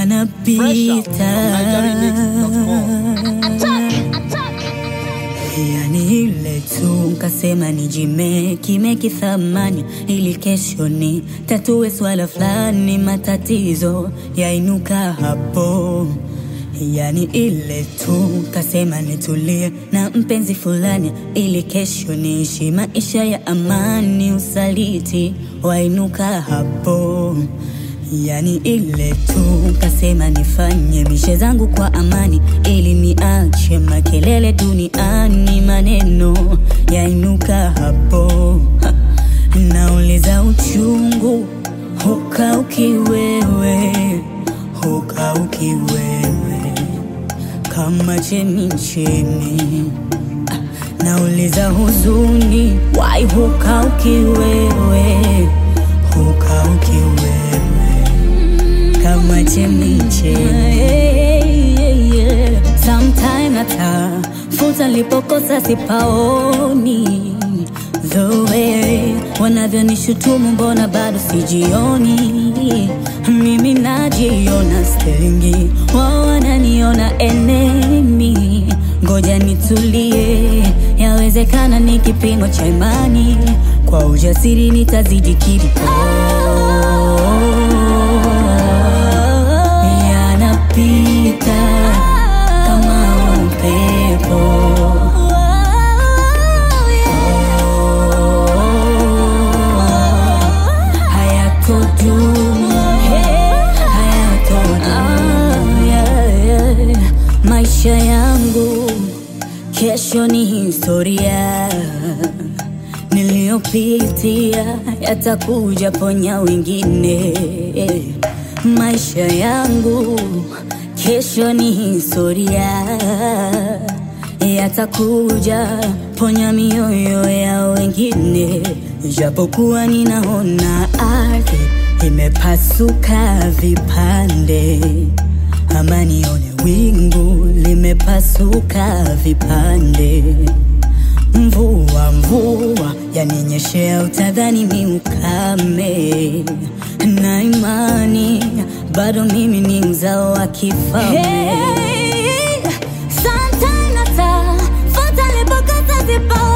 yanapita yani ile tu nkasema nijime kimeki thamani ili kesho ni tatue swala fulani matatizo yainuka hapo yani ile tu kasema nitulie na mpenzi fulani ili kesho niishi maisha ya amani usaliti wainuka hapo yani ile tu kasema nifanye mishe zangu kwa amani ili niache makelele duniani maneno yainuka hapo ha. nauliza uchungu hukauki wewe hukauki wewe kama chemichemi Ah, nauliza huzuni wai hukauki wewe hukauki wewe kama chemichemi sometime natafuta lipokosa sipaoni the way wanavyonishutumu mbona bado sijioni mimi najiona stengi wao wananiona enemi ngoja nitulie yawezekana ni kipimo cha imani kwa ujasiri nitazidi kiliko yanapita kama upepo hayatodumu hayatodumu yeah, yeah. maisha yangu kesho ni historia niliyopitia yatakuja ponya wengine maisha yangu kesho ni historia yatakuja ponya mioyo ya wengine japokuwa ninaona ardhi imepasuka vipande ama nione wingu limepasuka vipande mvua mvua yaninyeshea utadhani ni ukame na imani bado mimi ni mzao wa kifalme Hey, sometime natafuta lipokosa sipaoni